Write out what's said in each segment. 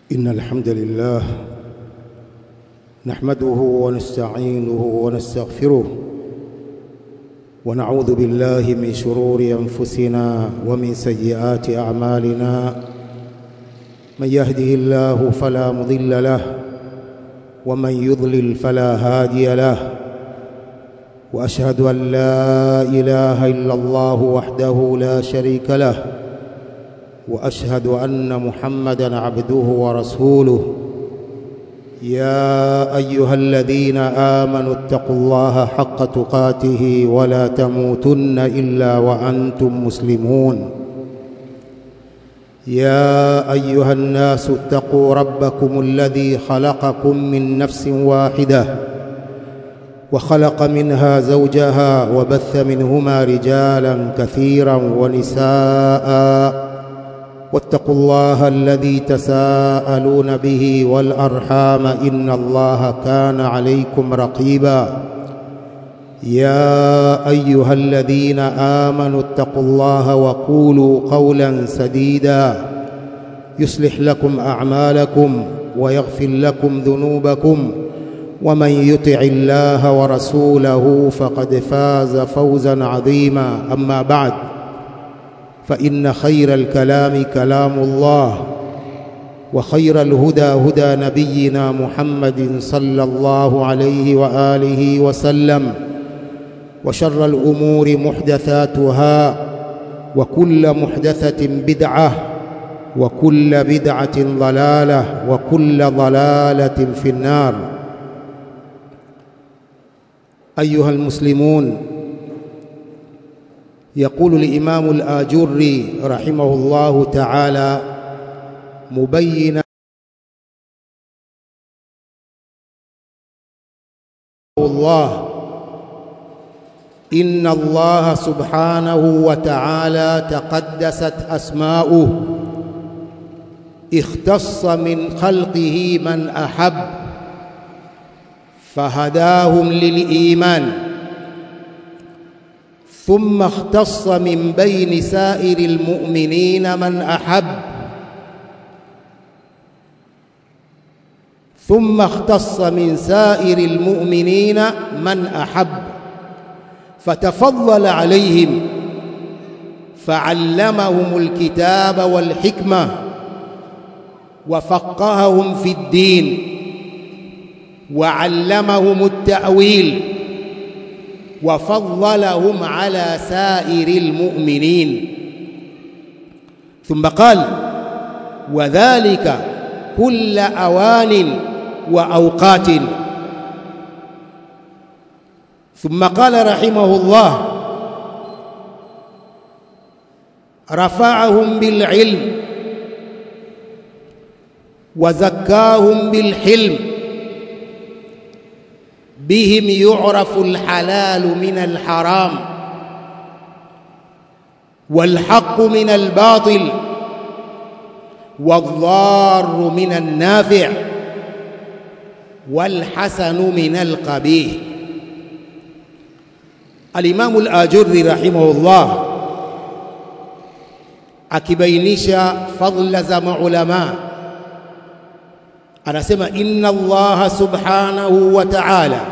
إن الحمد لله نحمده ونستعينه ونستغفره ونعوذ بالله من شرور أنفسنا ومن سيئات أعمالنا من يهده الله فلا مضل له ومن يضلل فلا هادي له وأشهد أن لا إله إلا الله وحده لا شريك له واشهد ان محمدا عبده ورسوله يا ايها الذين امنوا اتقوا الله حق تقاته ولا تموتن الا وانتم مسلمون يا ايها الناس اتقوا ربكم الذي خلقكم من نفس واحده وخلق منها زوجها وبث منهما رجالا كثيرا ونساء واتقوا الله الذي تساءلون به والارحام ان الله كان عليكم رقيبا يا ايها الذين امنوا اتقوا الله وقولوا قولا سديدا يصلح لكم اعمالكم ويغفر لكم ذنوبكم ومن يطع الله ورسوله فقد فاز فوزا عظيما اما بعد فإن خير الكلام كلام الله وخير الهدى هدى نبينا محمد صلى الله عليه وآله وسلم وشر الأمور محدثاتها وكل محدثة بدعة وكل بدعة ضلالة وكل ضلالة في النار أيها المسلمون يقول الإمام الآجري رحمه الله تعالى مبينا الله إن الله سبحانه وتعالى تقدست أسماؤه اختص من خلقه من أحب فهداهم للإيمان ثم اختص من بين سائر المؤمنين من احب ثم اختص من سائر المؤمنين من احب فتفضل عليهم فعلمهم الكتاب والحكمه وفقههم في الدين وعلمهم التاويل وفضلهم على سائر المؤمنين ثم قال وذلك كل اوان واوقات ثم قال رحمه الله رفعهم بالعلم وزكاهم بالحلم بهم يعرف الحلال من الحرام والحق من الباطل والضار من النافع والحسن من القبيح الإمام الآجري رحمه الله akibainisha fadhila za maulama anasema inna allaha subhanahu wa ta'ala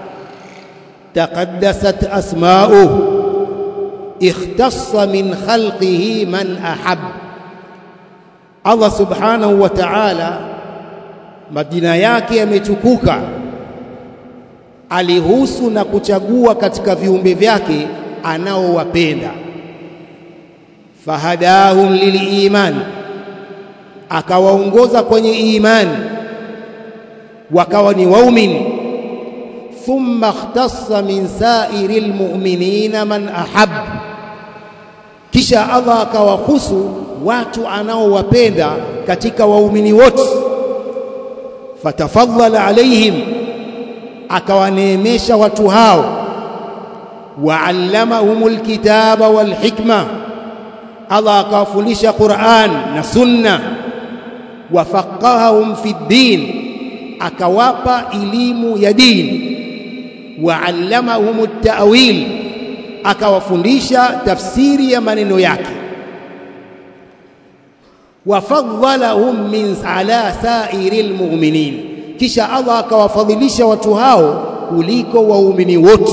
تقدست أسماؤه اختص من خلقه من أحب Allah subhanahu wa ta'ala majina yake yametukuka alihusu na kuchagua katika viumbe vyake anaowapenda fahadahum liliman akawaongoza kwenye imani wakawa ni waumini ثم اختص من سائر المؤمنين من أحب kisha Allah akawahusu watu anaowapenda katika waumini wote fatafadhala alaihim akawaneemesha watu hao waallamahumul kitaba wal hikma Allah akawafundisha Qur'an na sunna wafaqahahum fi din akawapa elimu ya dini waallamahum at-ta'wil akawafundisha tafsiri ya maneno yake wafadhalahum min ala sairil mu'minin kisha Allah akawafadhilisha watu hao kuliko waumini wote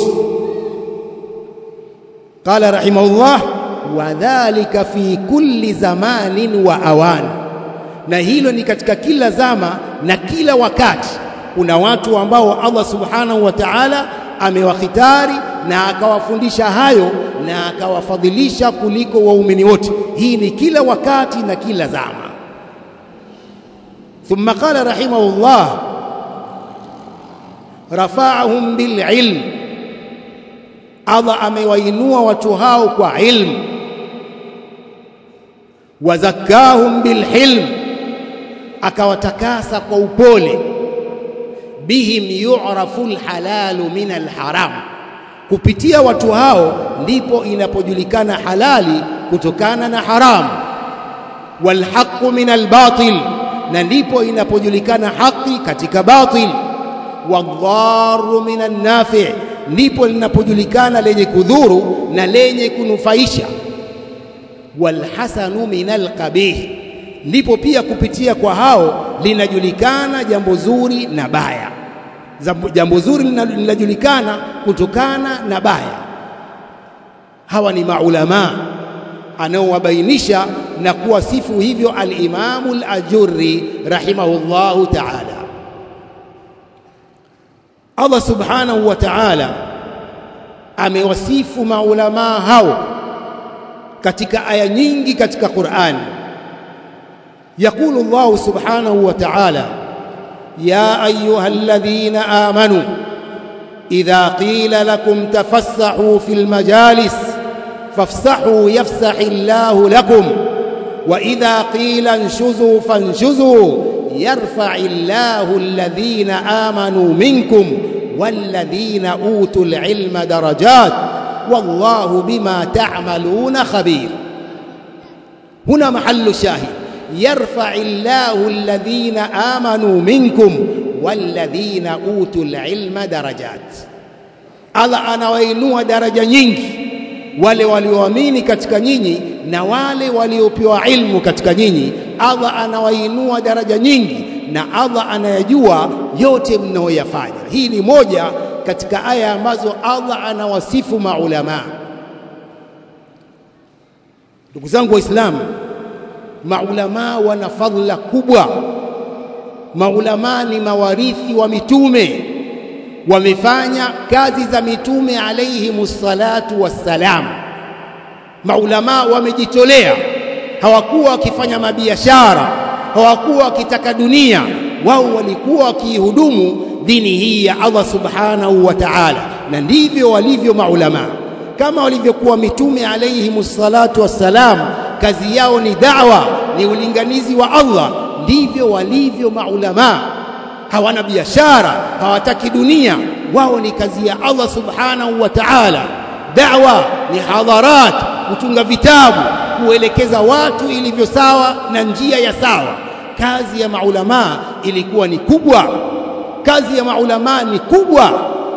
qala rahimahullah wadhalika fi kulli zamanin wa awan na hilo ni katika kila zama na kila wakati kuna watu ambao Allah subhanahu wa ta'ala amewakhitari na akawafundisha hayo na akawafadhilisha kuliko waumini wote hii ni kila wakati na kila zama ثم قال رحمه الله رفعهم بالعلم Allah amewainua watu hao kwa ilmu wazakahum bilhilm akawatakasa kwa upole bihim yu'rafu alhalalu min alharam kupitia watu hao ndipo inapojulikana halali kutokana na haramu walhaqu min albatil na ndipo inapojulikana haki katika batil wadharu min annafi ndipo linapojulikana lenye kudhuru na lenye kunufaisha walhasanu min alqabih ndipo pia kupitia kwa hao linajulikana jambo zuri na baya jambo zuri linajulikana kutokana na baya hawa ni maulama anaowabainisha na kuwasifu hivyo al-Imamu al-Ajurri rahimahullahu ta'ala Allah subhanahu wa ta'ala amewasifu maulama hao katika aya nyingi katika Qur'an يقول الله سبحانه وتعالى يا ايها الذين امنوا اذا قيل لكم تفسحوا في المجالس فافسحوا يفسح الله لكم واذا قيل انشزوا فانشزوا يرفع الله الذين امنوا منكم والذين اوتوا العلم درجات والله بما تعملون خبير هنا محل الشاهد يرفع الله الذين آمنوا منكم والذين أوتوا العلم درجات Allah anawainua daraja nyingi wale walioamini katika nyinyi na wale waliopewa ilmu katika nyinyi Allah anawainua daraja nyingi na Allah anayajua yote mnaoyafanya hii ni moja katika aya ambazo Allah anawasifu maulama ndugu zangu waislamu maulama wana fadhila kubwa maulama ni mawarithi wa mitume wamefanya kazi za mitume alayhimus salatu wassalam maulama wamejitolea hawakuwa wakifanya mabiashara hawakuwa wakitaka dunia wao walikuwa wakihudumu dini hii ya Allah subhanahu wa ta'ala na ndivyo walivyo maulama kama walivyokuwa mitume alayhimus salatu wassalam kazi yao ni da'wa ni ulinganizi wa Allah ndivyo walivyo maulama hawana biashara hawataki dunia wao ni kazi ya Allah subhanahu wa ta'ala da'wa ni hadharat kutunga vitabu kuelekeza watu ilivyo sawa na njia ya sawa kazi ya maulama ilikuwa ni kubwa kazi ya maulama ni kubwa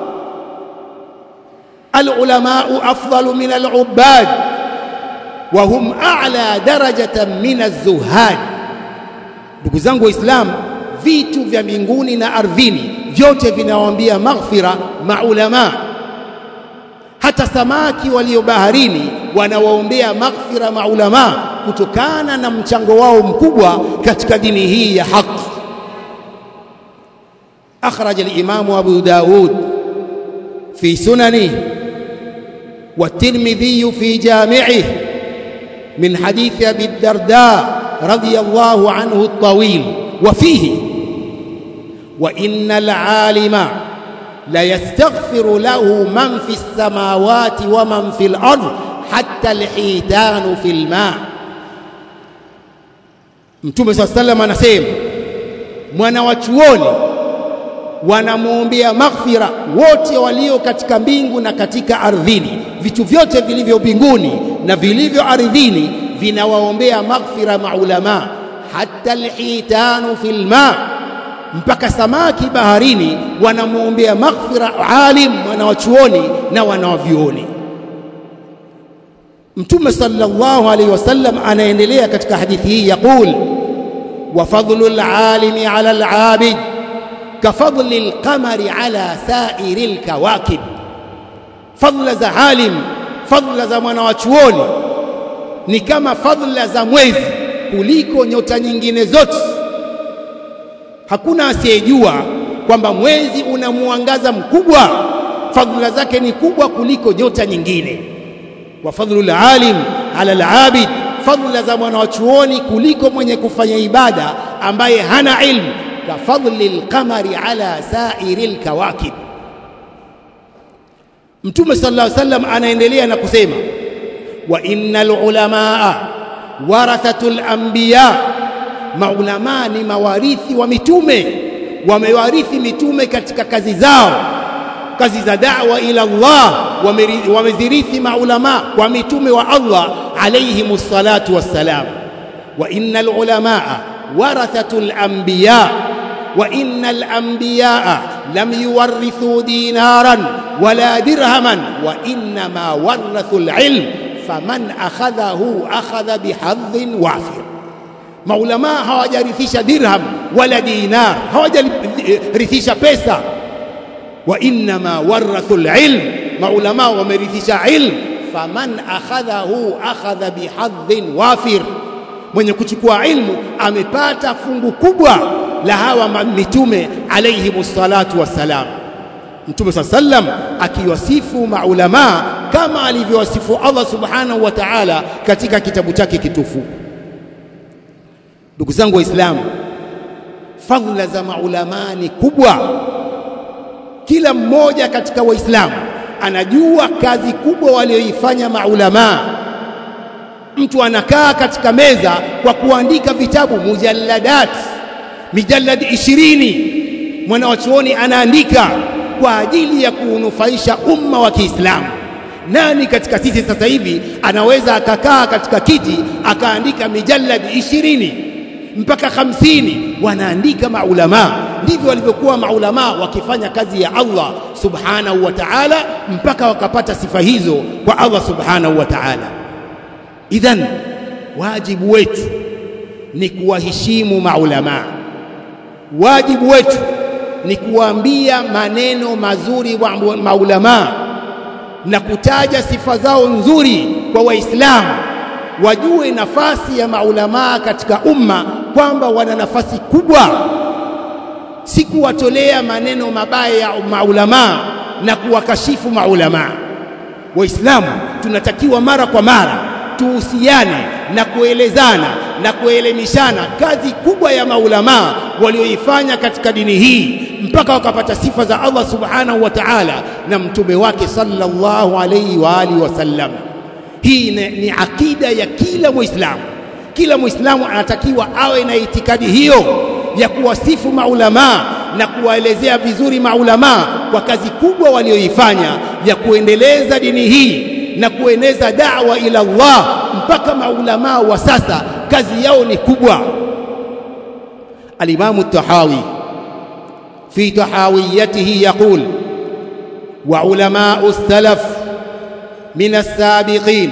العلماء أفضل من العباد وهم أعلى درجة من الزهاد ndugu zangu waislamu vitu vya mbinguni na ardhini vyote vinawaambia maghfira maulama hata samaki walio baharini wanawaombea maghfira maulama kutokana na mchango wao mkubwa katika dini hii ya haki akhraj al-imam Abu Daud fi sunanihi والترمذي في جامعه من حديث ابي الدرداء رضي الله عنه الطويل وفيه وان العالم ليستغفر له من في السماوات ومن في الارض حتى الحيتان في الماء mtume saa sallam anasema mwana wa chuoni wanamwombea maghfira wote walio katika mbingu na katika ardhini vitu vyote vilivyo mbinguni na vilivyo ardhini vinawaombea maghfira maulama hata alhitanu fil ma mpaka samaki baharini wanamwombea maghfira alim wanawachuoni na wanawavyuoni Mtume sallallahu alaihi wasallam anaendelea katika hadithi hii yaqul wa fadlu al-alimi ala al-abid ka fadli al-qamari ala sa'iri al-kawakib fadla za alim fadla za mwanawachuoni ni kama fadla za mwezi kuliko nyota nyingine zote hakuna asiyejua kwamba mwezi una mwangaza mkubwa fadhila zake ni kubwa kuliko nyota nyingine wa fadhlul alim ala alabid fadhila za mwanachuoni kuliko mwenye kufanya ibada ambaye hana ilmu ka fadlil qamari ala sairil kawakib Mtume sallallahu alaihi wasallam anaendelea na kusema wa innal ulamaa warathatul anbiya maulamaa ni mawarithi wa mitume wamewarithi mitume katika kazi zao kazi za da'wa ila Allah wamezirithi maulama kwa mitume wa Allah alayhimus salatu wassalam wa innal ulamaa warathatul anbiya wa innal anbiya lam yuwarithu dinaran wala dirhaman wa innama warathul ilm faman akhadhahu akhadha bihadhin wafir maulama hawajarithisha dirham wala dinar hawajarithisha pesa wa innama warathu alilm maulama wamerithisha ilm faman akhadhahu akhadha bihadhin wafir mwenye kuchukua ilmu amepata fungu kubwa la hawa mitume alayhimus salatu wassalam mtume saa sallam akiwasifu maulama kama alivyowasifu Allah subhanahu wa ta'ala katika kitabu chake kitufu ndugu zangu waislamu fadhila za maulama ni kubwa kila mmoja katika waislamu anajua kazi kubwa walioifanya maulama mtu anakaa katika meza kwa kuandika vitabu mujalladat mijallad 20 mwanawachuoni anaandika kwa ajili ya kuunufaisha umma wa Kiislamu nani katika sisi sasa hivi anaweza akakaa katika kiti akaandika mijallad 20 mpaka hamsini wanaandika maulama ndivyo walivyokuwa maulama wakifanya kazi ya Allah subhanahu wa ta'ala mpaka wakapata sifa hizo kwa Allah subhanahu wa ta'ala idhan wajibu wetu ni kuwaheshimu maulama wajibu wetu ni kuwaambia maneno mazuri wa maulama na kutaja sifa zao nzuri kwa waislamu wajue nafasi ya maulamaa katika umma kwamba wana nafasi kubwa si kuwatolea maneno mabaya ya maulamaa na kuwakashifu maulamaa waislamu tunatakiwa mara kwa mara tuhusiane na kuelezana na kuelemishana kazi kubwa ya maulamaa walioifanya katika dini hii mpaka wakapata sifa za Allah subhanahu wa ta'ala na mtume wake sallallahu alayhi wa alihi wasallam hii ni, ni akida ya kila muislamu kila muislamu anatakiwa awe na itikadi hiyo ya kuwasifu maulamaa na kuwaelezea vizuri maulamaa kwa kazi kubwa walioifanya ya kuendeleza dini hii na kueneza da'wa ila Allah mpaka maulamaa wa sasa kazi yao ni kubwa الإمام التحاوي في تحاويته يقول وعلماء السلف من السابقين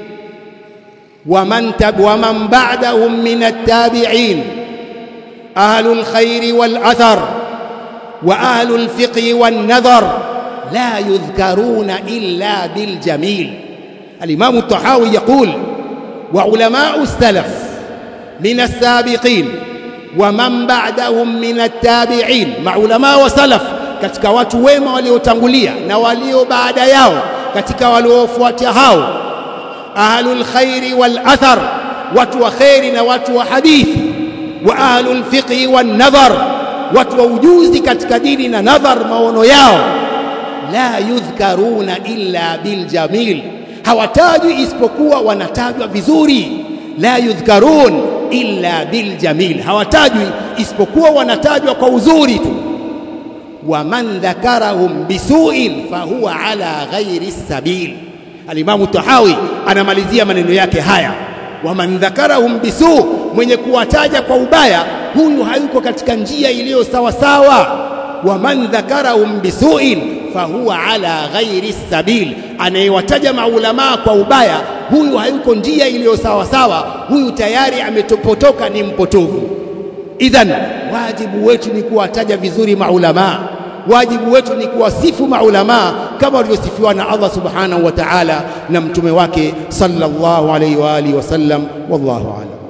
ومن تب ومن بعدهم من التابعين أهل الخير والأثر وأهل الفقه والنظر لا يذكرون إلا بالجميل الإمام الطحاوي يقول وعلماء السلف من السابقين ومن بعدهم من التابعين maulama wa salaf katika watu wema waliotangulia na walio baada yao katika waliofuatia hao ahlul khairi wal athar watu wa khairi na watu wa hadithi wa ahlul fiqhi wan nadhar watu wa ujuzi katika dini na nadhar maono yao la yudhkaruna illa bil jamil hawatajwi isipokuwa wanatajwa vizuri la yudhkarun illa bil jamil hawatajwi isipokuwa wanatajwa kwa uzuri tu wa man dhakarahum bisu'in fahuwa ala ghairi sabil alimamu tahawi anamalizia maneno yake haya wa man dhakarahum bisu mwenye kuwataja kwa ubaya huyu hayuko katika njia iliyo sawa sawa wa man dhakarahum bisu'in fahuwa ala ghairi sabil anayewataja maulamaa kwa ubaya huyu hayuko njia iliyo sawa sawa, huyu tayari ametopotoka, ni mpotovu. Idhan, wajibu wetu ni kuwataja vizuri maulamaa, wajibu wetu ni kuwasifu maulamaa kama walivyosifiwa na Allah subhanahu wa ta'ala na mtume wake sallallahu alayhi wa alihi wasallam. Wallahu a'lam.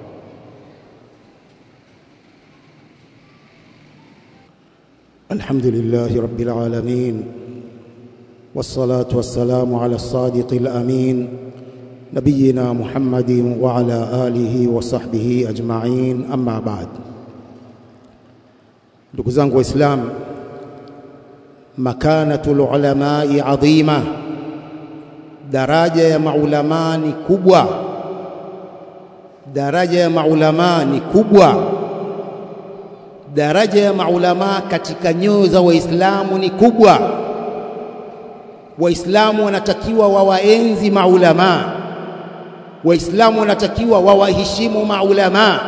الحمد لله رب العالمين والصلاة والسلام على الصادق الأمين نبينا محمد وعلى آله وصحبه أجمعين أما بعد ndugu zangu waislamu makanatu lulamai adhima daraja ya maulamaa ni kubwa daraja ya maulamaa ni kubwa daraja ya maulamaa katika nyoyo za waislamu ni kubwa waislamu wanatakiwa wawaenzi maulamaa waislamu wanatakiwa wawaheshimu maulamaa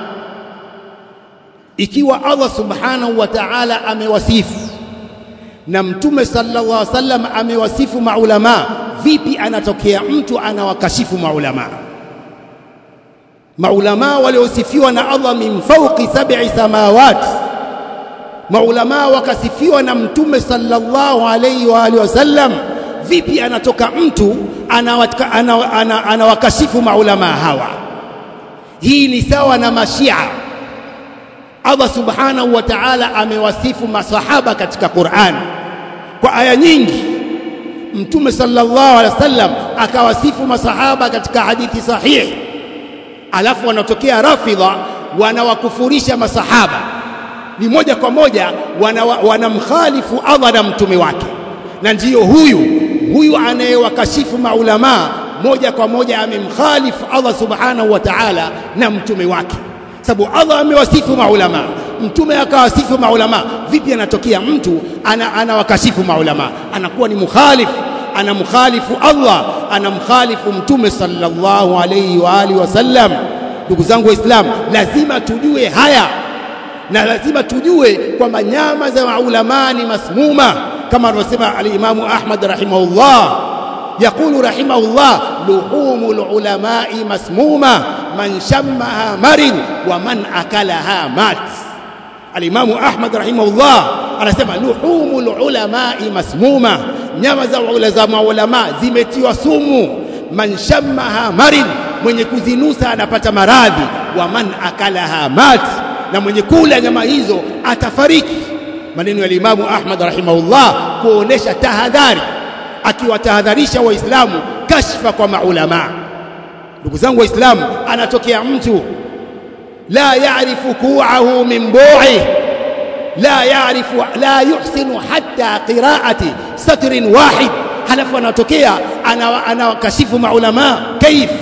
ikiwa Allah subhanahu wa ta'ala amewasifu na mtume sallallahu alaihi wasallam amewasifu maulamaa vipi anatokea mtu anawakashifu maulamaa maulamaa waliosifiwa na Allah min fawqi sab'i samawati maulamaa wakasifiwa na mtume sallallahu alaihi wa alihi wasallam vipi anatoka mtu anawakashifu ana, ana, ana, ana maulamaa hawa hii ni sawa na mashia Allah subhanahu wa ta'ala amewasifu masahaba katika Qur'an kwa aya nyingi mtume sallallahu alaihi wasallam akawasifu masahaba katika hadithi sahihi alafu wanatokea rafidha wanawakufurisha masahaba ni moja kwa moja wanamkhalifu wana Allah na mtume wake na ndiyo huyu huyu anayewakashifu maulamaa moja kwa moja amemkhalifu Allah subhanahu wa ta'ala na mtume wake sababu Allah amewasifu maulama mtume akawasifu maulama vipi anatokea mtu ana, anawakashifu maulama anakuwa ni mukhalifu anamkhalifu Allah anamkhalifu mtume sallallahu alayhi wa alihi wasallam ndugu zangu waislamu lazima tujue haya na lazima tujue kwamba nyama za maulama ni masmuma kama alivyosema al-Imamu Ahmad rahimahullah يقول رحمه الله لحوم العلماء مسمومة من شمها مرض ومن أكلها مات الإمام أحمد رحمه الله anasema luhumul ulamai masmuma, nyama za maulama zimetiwa sumu. Man shammaha marid, mwenye kuzinusa anapata maradhi. Wa man akalaha mat, na mwenye kula nyama hizo atafariki. Maneno ya Imamu Ahmad rahimahullah kuonesha tahadhari akiwatahadharisha Waislamu kashfa kwa maulamaa. Ndugu zangu Waislamu, anatokea mtu la yarifu kuahu min bu'i la yarifu la yuhsinu hatta qiraati satrin wahid, halafu anatokea anawakashifu maulamaa. Kaif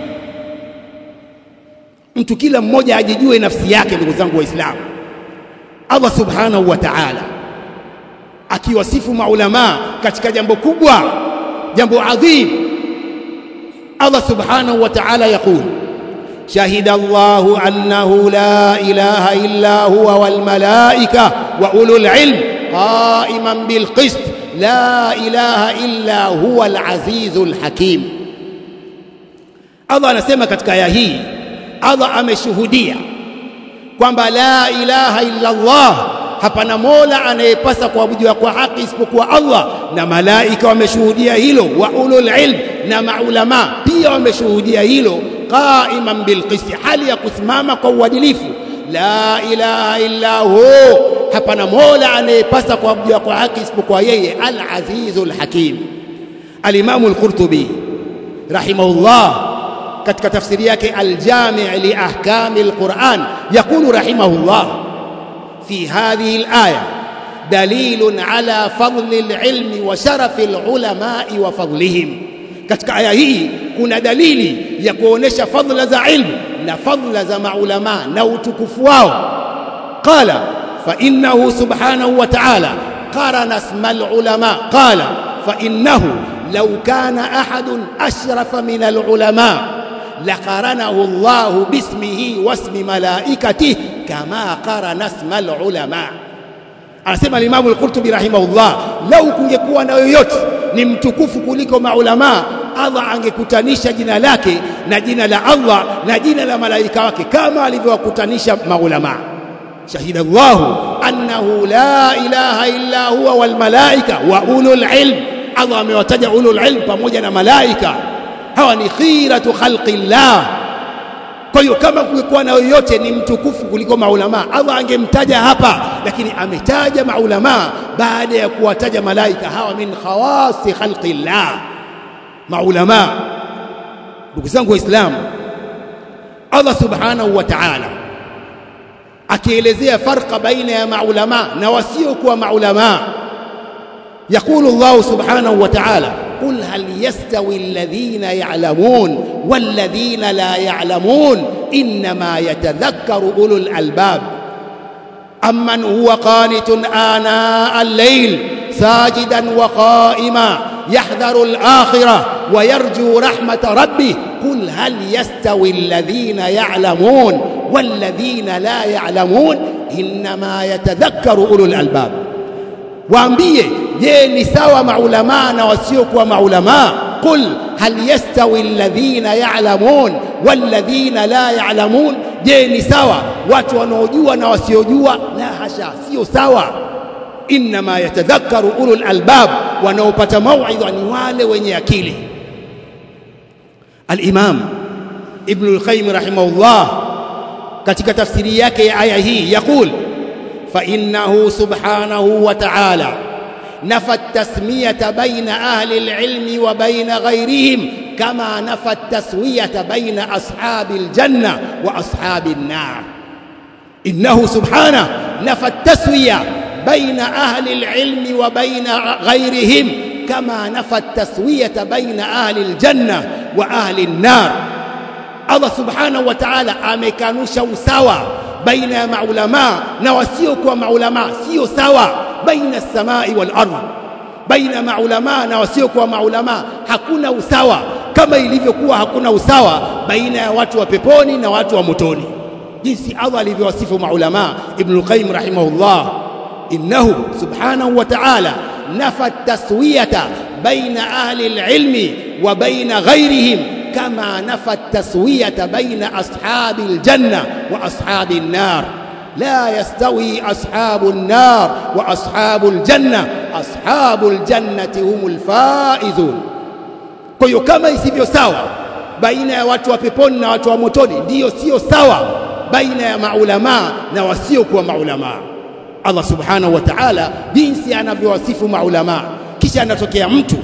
mtu kila mmoja ajijue nafsi yake. Ndugu zangu Waislamu, Allah subhanahu wa ta'ala akiwasifu maulamaa katika jambo kubwa, jambo adhim. Allah subhanahu wa ta'ala yaqul shahida Allahu annahu la ilaha illa huwa wal malaika wa ulul ilm qa'iman bil qist la ilaha illa huwa al azizul hakim. Allah anasema katika aya hii, Allah ameshuhudia kwamba la ilaha illa Allah hapana mola anayepasa kuabudiwa kwa haki isipokuwa Allah, na malaika wameshuhudia hilo, wa ulul ilm, na maulama pia wameshuhudia hilo, qaiman bilqisti, hali ya kusimama kwa uadilifu. La ilaha illa hu, hapana mola anayepasa kuabudiwa kwa haki isipokuwa yeye, al-azizul hakim. Al-Imamu al-Qurtubi rahimahullah katika tafsiri yake al-Jami' li ahkami al-Quran yaqulu rahimahullah في هذه الآية دليل على فضل العلم وشرف العلماء وفضلهم katika aya hii kuna dalili ya kuonesha fadhila za ilmu na fadhila za maulama na utukufu wao qala fa innahu subhanahu wa ta'ala qarana isma alulama qala fa innahu law kana ahadun ashrafa min alulama لقرنه الله باسمه واسم ملائكته كما قرن اسم العلماء anasema Imamu al-Qurtubi rahimahullah, lau kungekuwa na yoyote ni mtukufu kuliko maulamaa, Allah angekutanisha jina lake na jina la Allah na jina la malaika wake kama alivyowakutanisha maulama shahida Allahu annahu la ilaha illa huwa wal malaika wa ulul ilm Allah amewataja ulul ilm pamoja na malaika hawa ni khiratu khalqillah kwa hiyo kama kulikuwa na yoyote ni mtukufu kuliko maulama Allah angemtaja hapa lakini ametaja maulama baada ya kuwataja malaika hawa min khawasi khalqillah maulama ndugu zangu waislamu Allah subhanahu wa ta'ala akielezea farqa baina ya maulama na wasiokuwa maulama يقول الله سبحانه وتعالى قل هل يستوي الذين يعلمون والذين لا يعلمون إنما يتذكر أولو الألباب أمن هو قانت آناء الليل ساجدا وقائما يحذر الآخرة ويرجو رحمة ربه قل هل يستوي الذين يعلمون والذين لا يعلمون إنما يتذكر أولو الألباب waambie je ni sawa maulamaa na wasiokuwa maulamaa qul hal yastawi alladhina ya'lamun walladhina la ya'lamun je ni sawa watu wanaojua na wasiojua la hasha sio sawa inma yatadhakkaru ulul albab wanaopata mauidha ni wale wenye akili al-imam ibn al-qayyim rahimahullah katika tafsiri yake ya aya hii yaqul فإنه سبحانه وتعالى نفى التسمية بين أهل العلم وبين غيرهم كما نفى التسوية بين أصحاب الجنة وأصحاب النار إنه سبحانه نفى التسوية بين أهل العلم وبين غيرهم كما نفى التسوية بين أهل الجنة وأهل النار الله سبحانه وتعالى amekanusha usawa baina ya maulama na wasiokuwa maulama sio sawa baina samai wal ardh baina maulama na wasiokuwa maulama hakuna usawa kama ilivyokuwa hakuna usawa baina ya watu wa peponi na watu wa motoni jinsi Allah alivyowasifu maulama ibn al-qayyim rahimahullah innahu subhanahu wa ta'ala nafa taswiyata baina ahli al-ilmi wa baina ghayrihim كما نفى التسوية بين أصحاب الجنة وأصحاب النار لا يستوي أصحاب النار وأصحاب الجنة أصحاب الجنة هم الفائزون kwa hiyo kama isivyo sawa baina ya watu wa peponi na watu wa motoni ndiyo sio sawa baina ya maulamaa na wasiokuwa maulamaa Allah subhanahu wa ta'ala jinsi anavyowasifu maulamaa kisha anatokea mtu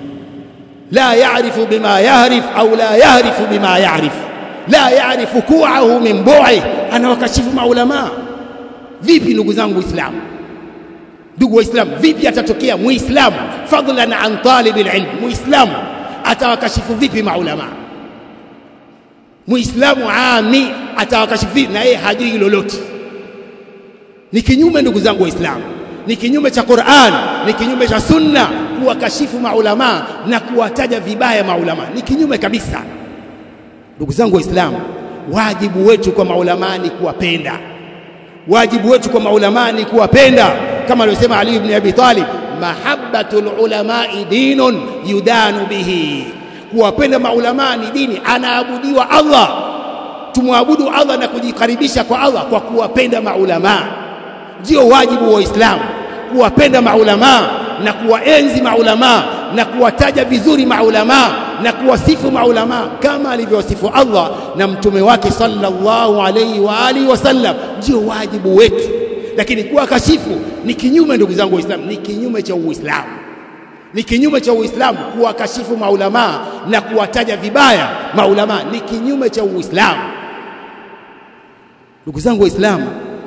لا يعرف بما يهرف أو لا يهرف بما يعرف لا يعرف كوعه من بوعه أنا wakashifu maulama vipi ndugu zangu waislamu ndugu waislamu vipi atatokea muislamu fadlan an talib alilm muislamu atawakashifu vipi maulama muislamu ami atawakashifu vipi na yeye hajui lolote ni kinyume ndugu zangu waislamu ni kinyume cha Qur'an ni kinyume cha sunna kuwakashifu maulama na kuwataja vibaya maulama ni kinyume kabisa ndugu zangu waislamu wajibu wetu kwa maulama ni kuwapenda wajibu wetu kwa maulama ni kuwapenda kama alivyosema Ali ibn Abi Talib mahabbatul ulama'i dinun yudanu bihi kuwapenda maulama ni dini anaabudiwa Allah tumwabudu Allah na kujikaribisha kwa Allah kwa kuwapenda maulama ndio wajibu wa Uislamu kuwapenda maulama na kuwaenzi maulama na kuwataja vizuri maulama na kuwasifu maulama kama alivyowasifu Allah na mtume wake sallallahu alayhi wa alihi wasallam ndio wajibu wetu lakini kuwa kashifu ni kinyume ndugu zangu waislamu ni kinyume cha uislamu ni kinyume cha uislamu kuwa kashifu maulama na kuwataja vibaya maulama ni kinyume cha uislamu ndugu zangu waislamu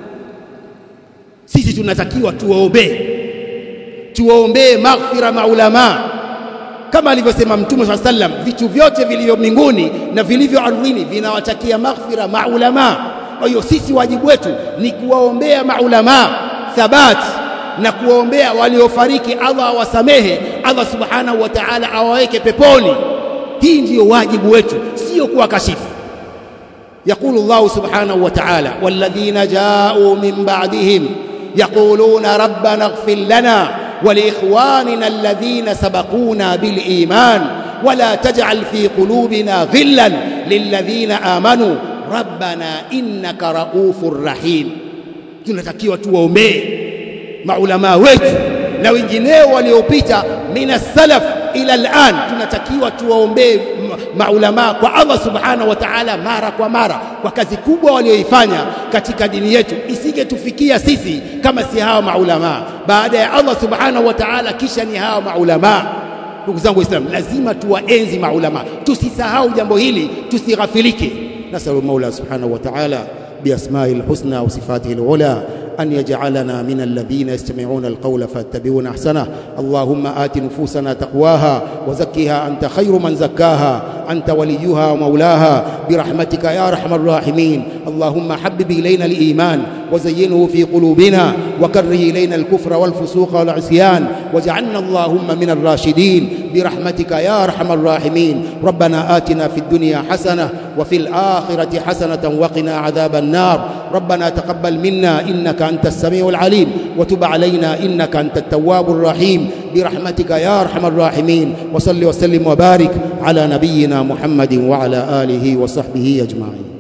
sisi tunatakiwa tuwaombee tuwaombee maghfira maulama kama alivyosema mtume swalla sallam vitu vyote vilivyo mbinguni na vilivyo ardhini vinawatakia maghfira maulama kwa hiyo sisi wajibu wetu ni kuwaombea maulama thabati na kuwaombea waliofariki Allah awasamehe Allah subhanahu wa ta'ala awaweke peponi hii ndiyo wajibu wetu sio kuwakashifu يقول الله سبحانه وتعالى والذين جاءوا من بعدهم يقولون ربنا اغفر لنا ولإخواننا الذين سبقونا بالإيمان wala taj'al fi qulubina ghillan lilladhina amanu rabbana innaka raufur rahim. Tunatakiwa tuwaombee maulamaa wetu na wengineo waliopita mina salaf ila al'an, tunatakiwa tuwaombee maulamaa kwa Allah subhanahu wa ta'ala mara kwa mara kwa kazi kubwa walioifanya katika dini yetu, isingetufikia sisi kama si hawa maulamaa. Baada ya Allah subhanahu wa ta'ala, kisha ni hawa maulamaa. Ndugu zangu Waislamu, lazima tuwaenzi maulamaa, tusisahau jambo hili, tusighafilike. Nasalu Mola subhanahu wa ta'ala biasma'i lhusna wa sifatihi lula أن يجعلنا من الذين يستمعون القول فيتبعون أحسنه اللهم آت نفوسنا تقواها وزكها أنت خير من زكاها أنت وليها ومولاها برحمتك يا أرحم الراحمين اللهم حبب إلينا الإيمان وزينه في قلوبنا وكره إلينا الكفر والفسوق والعصيان واجعلنا اللهم من الراشدين برحمتك يا أرحم الراحمين ربنا آتنا في الدنيا حسنة وفي الآخرة حسنة وقنا عذاب النار ربنا تقبل منا إنك أنت السميع العليم وتب علينا إنك أنت التواب الرحيم برحمتك يا أرحم الراحمين وصل وسلم وبارك على نبينا محمد وعلى آله وصحبه أجمعين